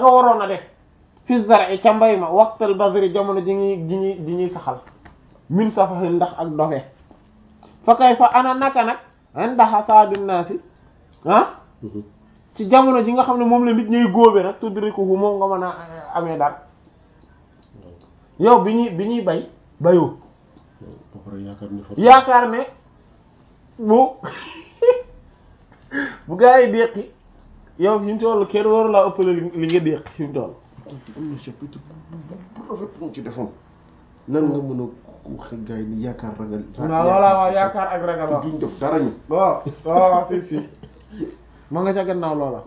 nga waroon a def fi zar'i ca mbay ma waqtal bazri jamono ji ñuy ji ñuy ji ñuy saxal min safahin ndax ak dofe fa kay fa ana naka nag inda hasadin naasi ah ci jamono ji nga xam ne moom la nit ñuy góobe nag tudrikuhu moom nga mën a amee dara yow bi ñuy bi ñuy bay bayoo ba pare yaakaar ne fa yaakaar ne bu bu gaa yi déqi yow fi mu toll kenn waru laa ëppale li li nga déqi fi mu toll am na chapitre bu bu rafet bu mu ci defoon nan nga mën a waxe gars yi ni yaakaar ragal waaw voilà waaw yaakaar ak ragal waaw duñ def dara ñu waaw waaw si si ma nga ca gannaaw loola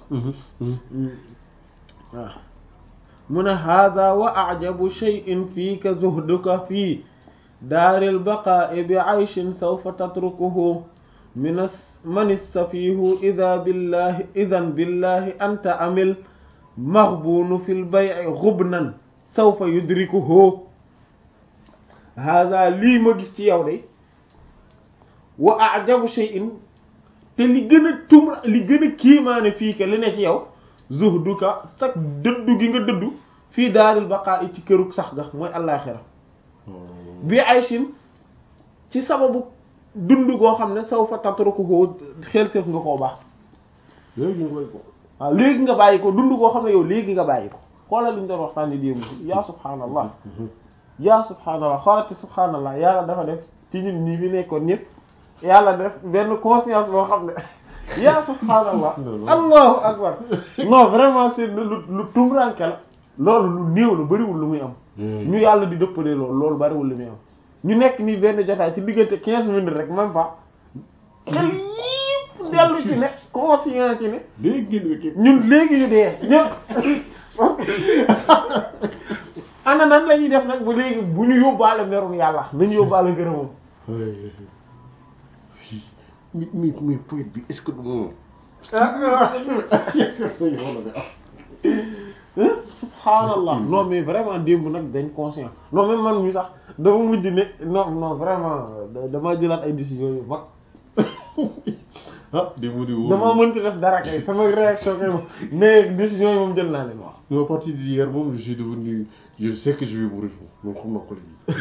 waaw mu ne hada wa ajabu shay'in fiika zuhduka fii daaril baqaa'i bi ayshin sawfa tatrukuhu min man istafiihu ida billahi idan billahi anta amil maghbunu fil bay'i ghubnan sawfa yudrikuhu hada lii ma gis ci yow de wa ajabu shay'in te li gën a tumra li gën a kiimaane fii ka li ne ci yow zuhduka sax dëddu gi nga dëddu fii daaril baqaa i ci kërug sax ga mooy allaaxira bi ayshin ci sababu dund goo xam ne saw fa tatrukuhu xel seef nga koo baax léegi ñu koy ko waaw léegi nga bàyyi ko dund goo xam ne yow léegi nga bàyyi ko xoolal li ñu doon waxtaan ni démb yaa subhaanallah yaa subhaanallah xoolati subhaanallah yàlla dafa def ci ñun ñii fi nekkoon ñëpp yàlla def benn conscience boo xam ne yaa subhaanallah allahu akbar non vraiment c'est lu lu tumranke la loolu lu néew la bariwul lu muy am ñu yàlla di dëppalee loolu loolu bariwul lu muy am ñu nekk nii benn jotaay ci diggante quinze minutes rek même pas xel yépp dellu ci ne conscient ci ne léegi ngeen wékki ñun léegi ñu dee ñëpp ana nan la ñuy def nag bu léegi bu ñu yóbbaale merum yàlla nañu yóbbaale ngërëmam mi mi mi poète bi est-ce que du moom subhanallah non mais vraiment démb nag dañ conscient non même man mi sax dama mujj ne non non vraiment damaa jëlaat ay décisions yu mag ah di mu di wóor dama mënti def dara kay sama réaction kay moom mais décisions yi moom jël naa leen wax non à partir d'hier moom je suis devenu je sais que je vais mourir moom xam naa ko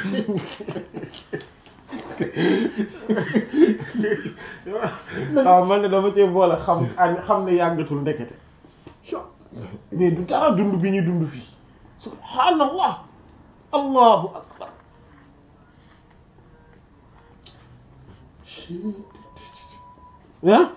léegi waaw man ne dama cee boole xam xam ne yàggatul ndekete mais du dara dund bi ñuy dund fii subhaanallah allahu akbar ah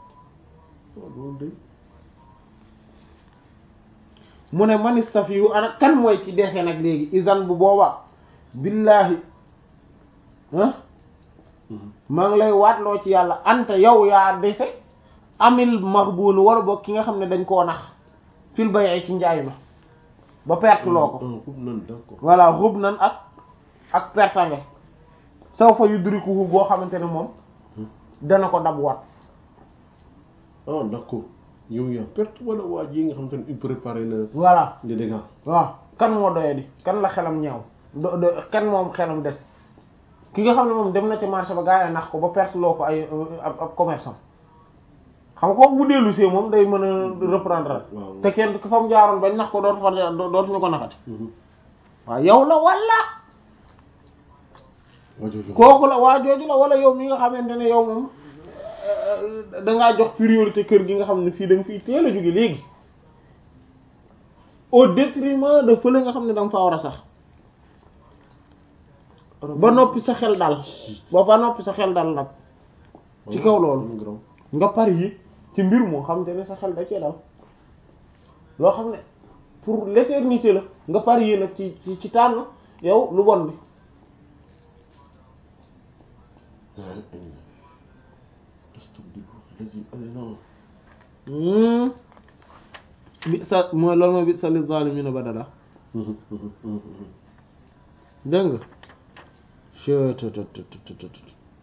mu ne man istafiyu ana kan mooy ci dese nag léegi isan bu boobaa billahi ah maa ngi lay waatloo ci yàlla anta yow yaa dese amil maxbuun wala boog ki nga xam ne dañ koo nax fil bayee ci njaay ma ba perte loo ko xub nan d'accord voilà xub nan ak ak pertange saw fa yudrikuhu boo xamante ne moom dana ko dab waat ah d'accord yow yaa perte wala waa ji nga xam te ne il préparé na voilà les dégâts waaw kan moo doye di kan la xelam ñaaw do do kan moom xelam des ki nga xam ne moom dem na ci marché ba gaa yi nax ko ba perte loo ko ay ab ab commerçant xam nga kooku bu dellu see moom day mën a reprendre waaw. te kenn ku fa mu jaaroon bañ nax ko dootu fa dootuñu ko naxati waaw yow la wala waa jooju kooku la waa jooju la wala yow mi nga xamante ne yow moom dangaa jox priorité kër gi nga xam ne fii da nga fiy teel a jóge léegi au détriment de fële nga xam ne da nga faa war a sax ba noppi sa xel dal ba ba noppi sa xel dal nag ci kaw loolu nga pari yi ci mbir moo xam te ne sa xel da cee dal loo xam ne pour l'éternité la nga pari yi nag ci ci ci tànn yow lu bon bi bi sa mooy loolu mooy bi sa li zalimina badala dégg nga chettt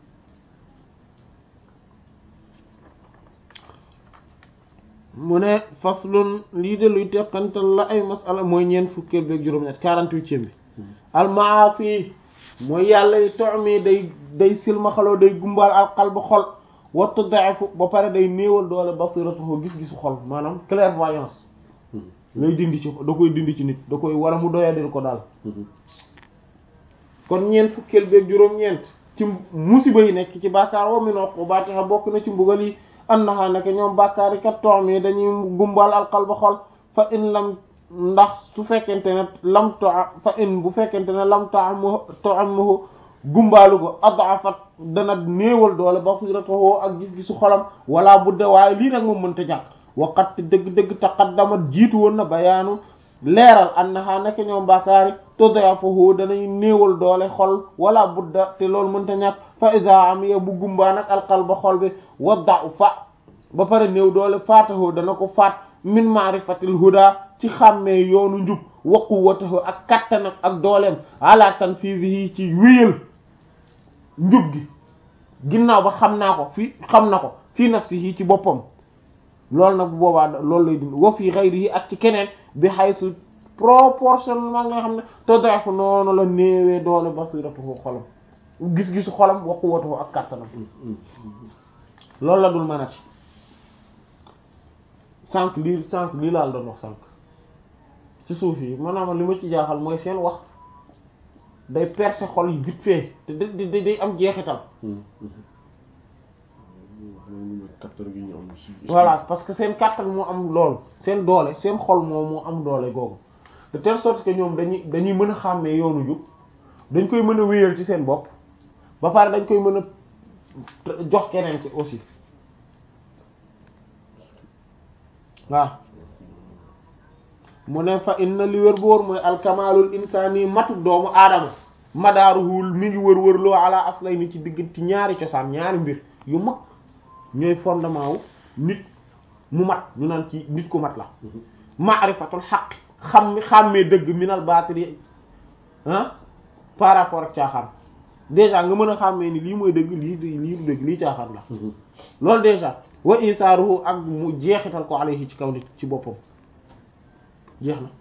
mu ne faslun lii de luy teqantal la ay masala mooy ñeent fukkeel beeg juróom-ñett quarante-huitième bi almaasi mooy yàlla yi tomi day day silmaxaloo day gumbaal al qalb xol wattu daifu ba pare day néewal doole basiratuhu gis-gisu xol maanaam clairvoyance lay dindi ci da koy dindi ci nit da koy wala mu doyadil ko daal kon ñeent fukkeel beeg juróom-ñeent ci musiba yi nekk ci bàkkaar wa min uqubatiha bokk na ci mbugal yi annaha naka ñoom bàkkaar yi kat toom yi dañuy gumbal alqalba xol fa in lam ndax su fekkente ne lam to fa in bu fekkente ne lam toam toammahu gumbaalu ko adafat dana néewal doole basiratahu ak gis-gisu xolam wala budde waaye lii nag moom mënta ñàkk waqat dëgg-dëgg taqaddamat jiitu woon na bayaanu leeral annaha naka ñoom bàkkaari toddafahu danañ néewal doole xol wala budda te loolu mënta ñàkk fa isa am ya bu gumbaa nag alqalba xol bi wadda u fa ba pare néew doole faatahu dana ko faat min maarifatil huda ci xàmmee yoonu njub wa quwwatahu ak kattanam ak dooleem ala tanfizihi ci wéyal njub gi ginnaaw ba xam naa ko fii xam na ko fii nafsihi ci boppam loolu nag bu boobaa loolu lay dund wa fii ghayrihi ak ci keneen bi haythu proportionnellement nga xam ne toddafu noonu la néewee doole basiratuhu xolam gis-gisu xolam wa quwwatuhu ak kattanam loolu la dul mënati sànq lii sànq lii laal doon wax sànq ci suuf yi maanaam li ma ci jaaxal mooy seen wax day percer xol yi vite fait te day day am jeexital. voilà parce que seen kàttan moo am lool seen doole seen xol moo moo am doole googu de telle sorte que ñoom dañuy dañuy mën a xàmmee yoonu jub dañ koy mën a wéyal ci seen bopp ba pare dañ koy mën a jox keneen ci aussi waaw mu ne fa inna li wér boor mooy alkamalul insani matu doomu aadama madaaruhul mi ngi wër-wër loo ala aslay ni ci diggante ñaari cosaan ñaari mbir yu mag ñooy fondement wu nit mu mat ñu naan ci nit ku mat la maarifatul xaq xam mi xàmmee dëgg minal baatili ah par rapport ak caaxaan déjà nga mën a xàmmee ni lii mooy dëgg lii lii du dëgg lii caaxaan la loolu déjà wa isaaruhu ak mu jeexital ko alayhi ci kaw nit ci boppam jeex na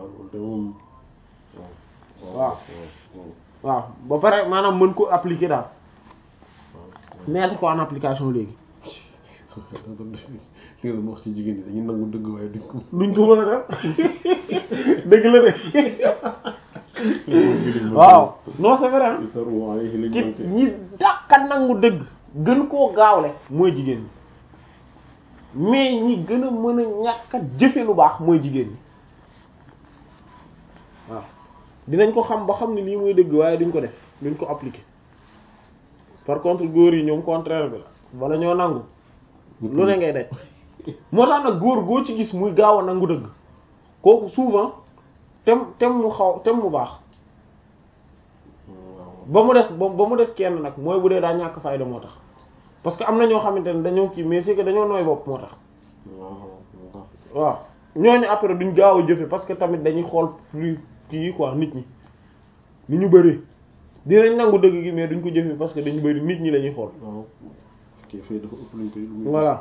waaw waaw ba pare maanaam mën ko appliquer daal mettre ko en application léegi li nga doon wax ci jigéen ñi dañuy nangu dëgg waaye duñ ko duñ ko mën a def dëgg la de waaw non c'est vrai ki ñi dàqa nangu dëgg gën koo gaawle mooy jigéen ñi mais ñi gën a mën a ñàkk a jëfe lu baax mooy jigéen ñi waaw dinañ ko xam ba xam ne lii mooy dëgg waaye duñ ko def duñ ko appliquer par contre góor yi ñoom contraire bi la wala ñoo nangu lu ne ngay daj moo tax nag góor goo ci gis muy gaaw a nangu dëgg kooku souvent tem tem mu xaw tem mu baax ba mu des ba mu des kenn nag mooy bu dee daa ñàkk fayda moo tax parce que am na ñoo xamante ne dañoo kii mais c'est que dañoo nooy bopp moo tax waaw ñooñu après duñ gaaw a jëfe parce que tamit dañuy xool plus kii quoi nit ñi ni ñu bëri dinañ nangu dëgg gi mais duñ ko jëfe parce que dañu bëri nit ñi lañuy xool voilà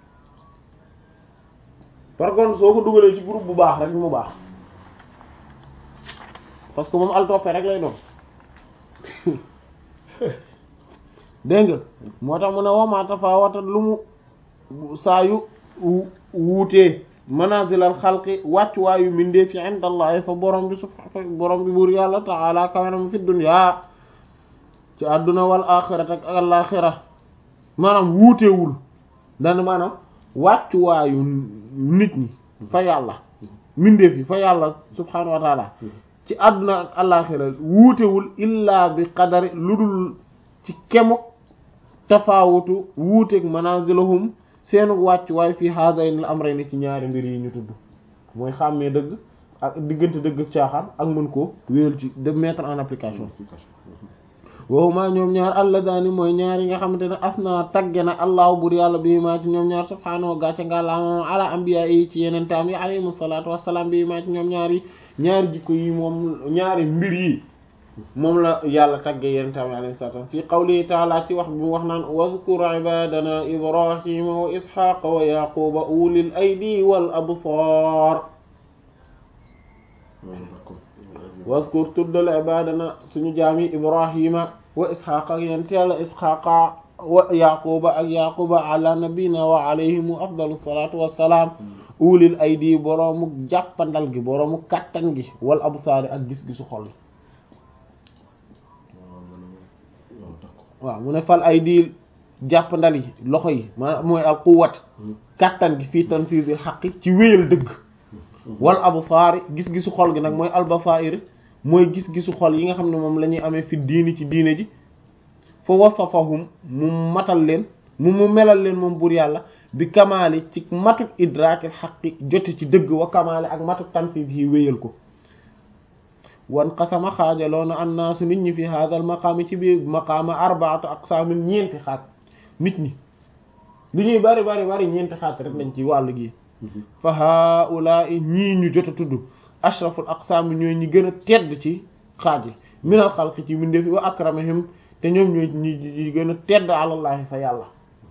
par contre soo ko dugalee ci groupe bu baax rek mu baax parce que moom al toppe rek lay doon dégg nga moo tax mu ne wama tafawata lu mu saa yu wuutee manazilal xalqi wàccuwaayu mindee fi indallahi fa borom bi sub fa borom bi buur yàlla ta'ala kawenam fi dunya ci àdduna wal axirat ak al-axira maanaam wuutewul dana maanaam wàccuwaayu nit ñi fa yàlla mindeef yi fa yàlla subhanahu wa taala ci àdduna ak al-axira wuutewul illaa bi qadari lu dul ci kemuk tafaawutu wuuteeg manazilahum seenu wàccuwaay fii haadaynil amrayni ci ñaari mbir yi ñu tudd mooy xàmmee dëgg ak diggante dëgg ak caaxaan ak mën ko wéyal ci de mettre en application wow maa ñoom ñaar alladaani mooy ñaar yi nga xamante ne asna tagge na allahu bur yàlla bi maa ci ñoom ñaar subhaanahu gàcce nga la moom ala anbiya yi ci yeneen taam yi alayhimu salaatu wassalaam bi maa ci ñoom ñaar yi ñaari jikko yi moom ñaari mbir yi moom la yàlla tagge yeneen taam yi alayhi salaatu wassalaam fii qawlihi taala ci wax bi mu wax naan wazkur ibadana ibrahima wa ishaqa wa yaquba ulil aydi wal absar wazkur tuddal ibadana suñu jaam yi ibrahima wa isxaqa ak yent yàlla isxaqa wa yaquba ak yaquba ala nabina wa alayhimu afdalu salatu wassalaam ulil aydi boroomu jàppandal gi boroomu kàttan gi wal absaari ak gis-gisu xol yi waaw mu ne fal aydi jàppandal yi loxo yi ma mooy al quwwat kàttan gi fii tanfiizil xaqi ci wéyal dëgg wal absaari gis-gisu xol gi nag mooy al basaa'ir mooy gis-gisu xol yi nga xam ne moom la ñuy amee fi diini ci diine ji fa wasafahum mu matal leen mu mu melal leen moom buur yàlla bi kamaali ci matuk idraakil xaqi jote ci dëgg wa kamaali ak matuk tanfiis yi wéyal ko wan xasama xaajaloona annaasu nit ñi fi haadal maqaami ci biir maqaama arbaatu aqsaamin ñeenti xaaj nit ñi li ñuy bari bari bari ñeenti xaaj rek lañ ci wàllu gi fa haulaai ñii ñu jot a tudd ashraful aqsaam ñooy ñi gën a tedd ci xaaj yi minal xalqi ci mbindeef wa akramihim te ñoom ñooy ñi ñi gën a tedd alallahi fa yàlla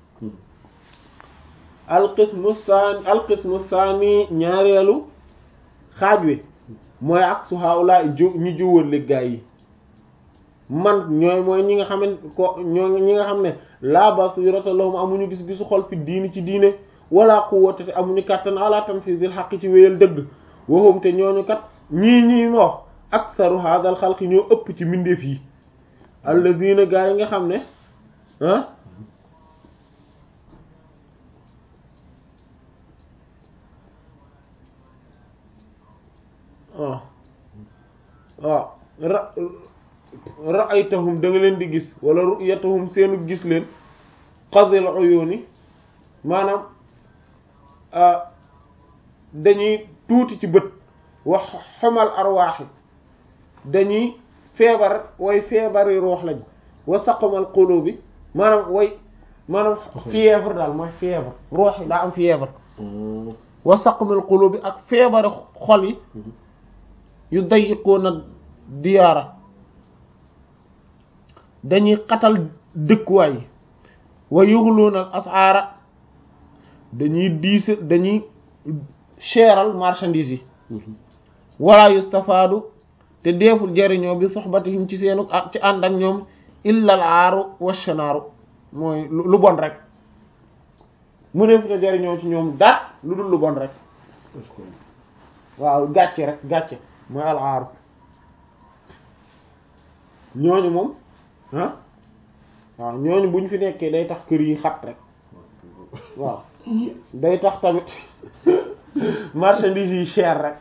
alqismu saani alqismu saani ñaareelu xaaj wi mooy ak su haula ju ñu juwal gaa yi man ñooy mooy ñi nga xam ne ko ñoo ñi nga xam ne la basirata lahum amuñu gis-gisu xol fi diini ci diine wala quwwata te amuñu kàttan ala tanfizil xaq ci wéyal dëgg waxum te ñooñu kat ñii ñii ma wax aktharu hadal xalqi ñoo ëpp ci mbindeef yi alladina gaa yi nga xam ne ah waaw waaw ra ra'aytahum da nga leen di gis wala ru'yatahum seenu gis leen qadil uyuni maanaam dañuy tuuti ci bët wax xamal arwaaxi dañuy feebar way feebari ruux lañ wa saqamal qulubi maanaam way maanaam fièvre daal mooy fièvre ruux yi daa am fièvre wa saqamal qulubi ak feebari xol yi yu dayiqoona diyaara dañuy xatal dëkkuwaay yi wa yuxluuna asaara dañuy diise dañuy cheral marchandise yi wala yustafaadu te deeful jariñoo bi soxbatihim ci seenu ci ànd ak ñoom illal aaru washanaaru mooy lu bon rek mu neefu te jariñoo ci ñoom daat lu dul lu bon rek waaw gàcce rek gàcce mooy al aaru ñooñu moom ah waaw ñooñu bu ñu fi nekkee day tax kër yi xat rek waaw day tax tamit marchandise yi cher rek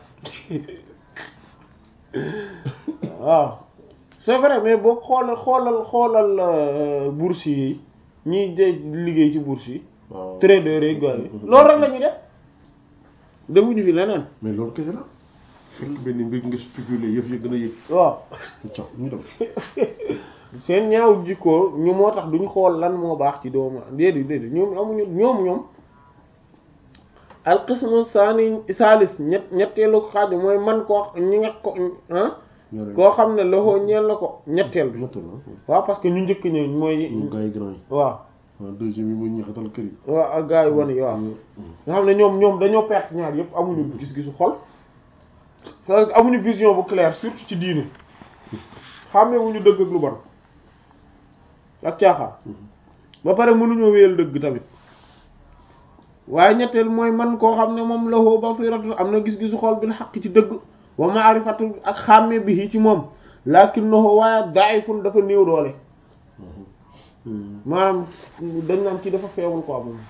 waaw c'est vrai mais boo xoolal xoolal xoolal bourse yi ñiy de liggéey ci bourse yi trader yi gars yi loolu rek la ñuy def defuñu fi leneen mais loolu kese la fekk benn mbir nga spéculer yëf yi gën a yëg waaw cax ñu dem seen ñaaw jikkoo ñu moo tax duñu xool lan moo baax ci doomu déedéet déedéet ñoom amuñu ñoom ñoom alqismu saani salis ñett ñetteelu xaaj mooy man koo ñi nga ko ah koo xam ne loxo ñeel na ko ñetteel bi waaw parce que ñu njëkk ñëw mooy gars yi grand yi waaw waaw deuxième yi mooy ñaxatal kër yi waaw ak gars yi wan yi waaw nga xam ne ñoom ñoom dañoo perte ñaar yëpp amuñu gis-gisu xol amuñu vision bu claire surtout ci diine xàmmewuñu dëgg ak lu bon ak caaxaan ba pare mënuñoo wéyal dëgg tamit waaye ñetteel mooy man koo xam ne moom lahu basiratu am na gis-gisu xol bil xaq ci dëgg wa ma'rifatu ak xàmme bi ci moom lakinnahu waaye da'ifun dafa néew doole maanaam dañ naan ci dafa feewul quoi moom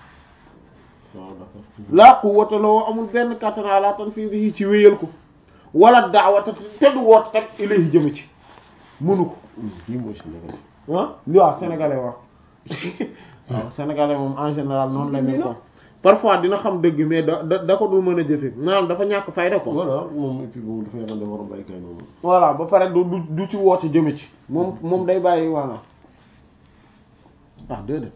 laa quwwata lahu amul benn kattan ala tanfiidihi ci wéyal ko wala da'wata te du woot rek ilayhi jëm ci mënu ko lii mooy Sénégal ah li waaw sénégalais wax waaw sénégalais moom en général noonu la mel ko parfois dina xam dëgg mais da da da ko du mën a jëfe maanaam dafa ñàkk fayda ko voilà moom et puis moom dafa yaakaar ne war a bàyyi kay noonu voilà ba pare du du du ci woote jëme ci moom moom day bàyyi voilà ah déedéet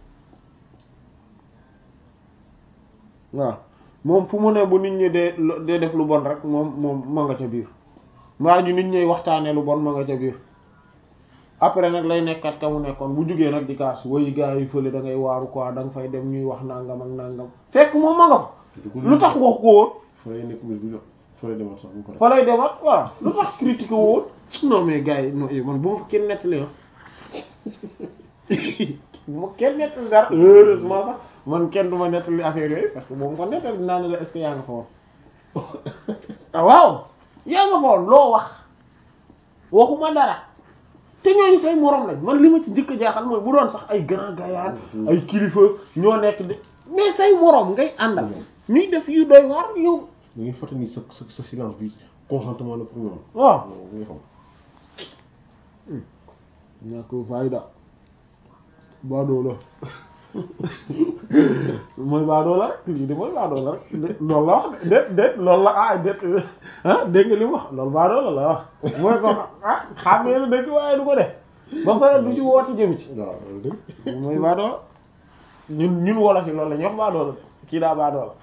waaw moom fu mu ne bu nit ñi dee dee def lu bon rek moom moom ma nga ca biir maa ñu nit ñi waxtaanee lu bon ma nga ca biir après nag lay nekkat ka mu nekkoon bu jugee nag di kaas woy gars yi fële da ngay waaru quoi da nga fay dem ñuy wax nangam ak nangam fekk moom ma nga fa lu tax wax ko woon fa lay nekk mbir bu jot fa lay demaat sax bu ko fa lay demat voilà lu tax critique woon non mais gars yi non man bu ma fa kenn nettali ah bu ma kenn nettali dara heureusement sax man kenn du ma nettali affaire yooyu parce que boobu ko nettali dinaa ne la est-ce que yaa nga fa woon ah waaw yaa nga fa woon loo wax waxuma dara te ñooñu say morom lañ man li ma ci njëkk a jaaxal mooy bu doon sax ay grand gaillard ay kilifa ñoo nekk de mais say morom ngay àndal ñuy def yu doy waar yow da ngay fàttali ni sa sa sa silence bi consentement la pour ñoom. waaw waaw nga xam. ñàkk fayda baadoo la mooy baadoo la rek lii de mooy baadoo la rek de loolu la wax de déet déet loolu la ah déet ah dégg nga li mu wax loolu baadoo la la wax mooy ko ah xam nga ne dëgg waaye du ko def ba pare du ci woote jëm ci waaw loolu de. mooy baadoo la ñun ñun wolof yi loolu la ñuy wax baadoo la kii daa baadoo la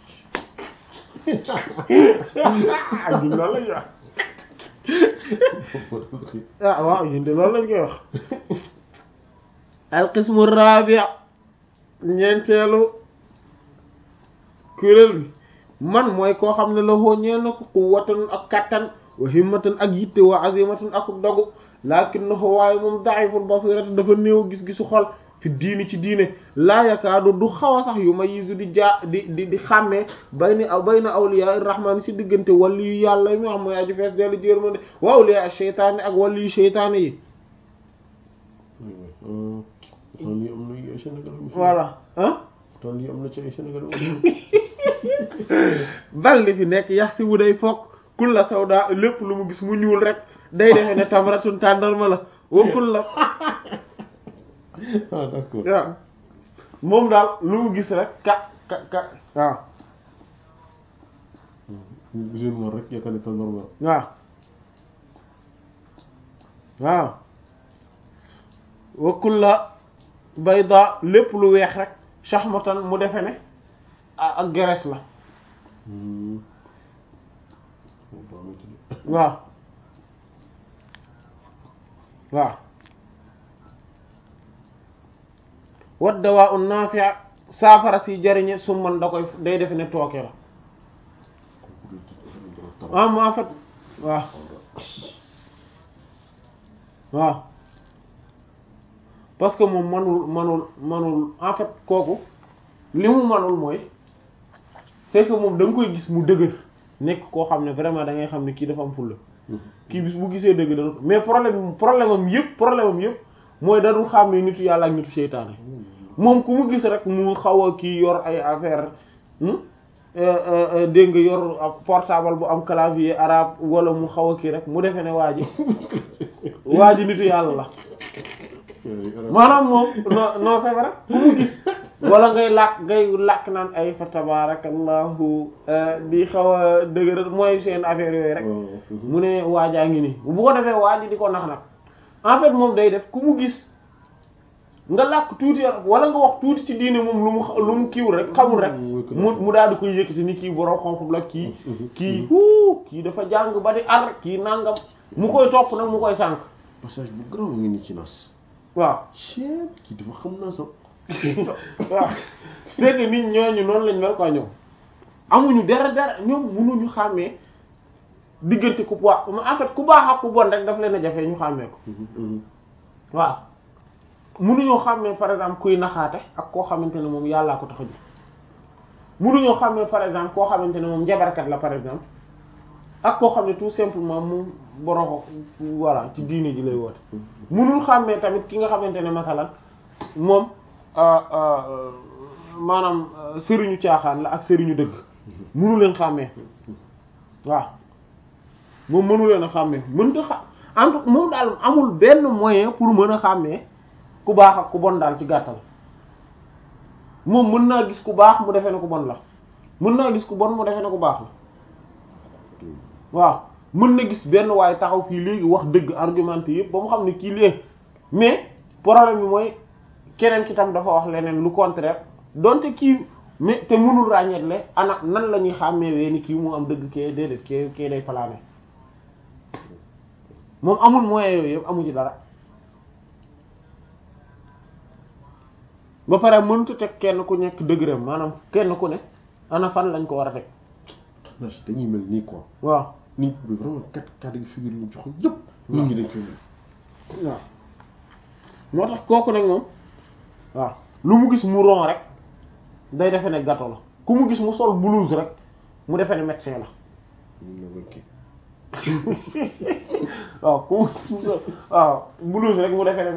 ah ñun loolu la ñuy wax ah waaw ñun de loolu lañ koy wax alqismu rabi' ñeenteelu kuréel bi man mooy koo xam ne la xoo ñeel na ko quwwatan ak kattan wa himmatan ak yitte wa azimatan ak dogu lakin na ko waaye moom da'iful basirati dafa néew gis-gisu xol fi diini ci diine laa yakaadu du xaw a sax yu ma yisu di jaa di di di xàmmee bay ni aw bay na awliya rahmaan si diggante wàllu yu yàlla mi xam mooy aju fees dellu jërmande wa awliya sheytaane ak wàllu yu sheytaane yi tool yi am na ay Sénégal voilà ah tool yi am na ci ay Sénégal bal li fi nekk yax si bu day fokk kul la sawda lépp lu mu gis mu ñuul rek day defee ne tamratun tàndarma la wa kul la ah d'accord waaw moom daal lu mu gis rek ka ka ka waaw gisoon noonu rek yaakaar ne normal waaw waaw wa kulla bayda lépp lu weex rek shahmatan mu defe ne a- ak geres la waaw waaw wat dawaa un naafi' saafara si jariñe su man da koy day defe ne tooke la ah mu en fait waaw waaw parce que moom manul manul manul en fait kooku li mu manul mooy c'est que moom da nga koy gis mu dëgër nekk koo xam ne vraiment da ngay xam ne kii dafa am fulla kii bis bu gisee dëgg dana mais problème problème am yëpp problème am yëpp mooy dadul xàmmee nitu yàlla ak nitu seytaane moom ku mu gis rek mu xaw a kii yor ay affaire dégg nga yor ab portable bu am clavier arabe wala mu xaw a kii rek mu defee ne waa ji waa ji nitu yàlla la maanaam moom non non c'est vrai ku mu gis wala ngay làkk ngay làkk naan ay fa tabarakallahu di xaw a dëgëral mooy seen affaire yooyu rek mu ne waajaa ngi nii bu ko defee waa ji di ko nax nag en fait moom day def ku mu gis nga làkk tuuti wala nga wax tuuti ci diine moom lu mu lu mu kiiwul rek xamul rek mu mu daal di koy yëkkati ni kii borom xonq la kii kii huu kii dafa jàng ba di ar kii nangam mu koy topp nag mu koy sànq passage bu grand ngi ni ci nas waaw chef kii dafa xam naa sax waaw c'est que nit ñooñu noonu lañ mel quoi ñoom amuñu dara dara ñoom mënuñu xàmmee diggante ku baax en fait ku baax ak ku bon rek daf leen a jafe ñu xàmmee ko waaw mënuñoo xàmmee par exemple kuy naxaate ak koo xamante ne moom yàllaa ko tax a jóg mënuñoo xàmmee par exemple koo xamante ne moom njabarkat la par exemple ak koo xam ne tout simplement moom boroxo voilà ci diine ji lay woote mënul xàmmee tamit ki nga xamante ne masalan moom maanaam sëriñu caaxaan la ak sëriñu dëgg mënu leen xàmmee waaw moom mënu leen a xàmmee mënta xa en tout moom daal amul benn moyen pour mën a xàmmee ku baax ak ku bon daal ci gàttal moom mën naa gis ku baax mu defee ne ku bon la mën naa gis ku bon mu defee ne ku baax la waaw mën na gis benn waaye taxaw fii léegi wax dëgg argumenté yëpp ba mu xam ne kii lee mais problème bi mooy keneen ki tam dafa wax leneen lu contraire donte kii mais te mënul ràññeetle ana nan la ñuy xàmmeewee ni kii moo am dëgg kee déedéet kee kee day plané moom amul moyen yooyu yëpp amu ci dara ba pare mënut a teg kenn ku nekk degré maanaam kenn ku ne ana fan lañ ko war a teg. nas dañuy mel nii quoi. waaw nit bi vraiment quatre quatre de figure yi ñu jox yëpp. nit ñi dañ koy mel. waaw moo tax kooku nag moom waaw lu mu gis mu ron rek day defe ne gâteau la ku mu gis mu sol blouse rek mu defe ne médecin la waaw ku mu gis mu sol waaw blouse rek mu defe ne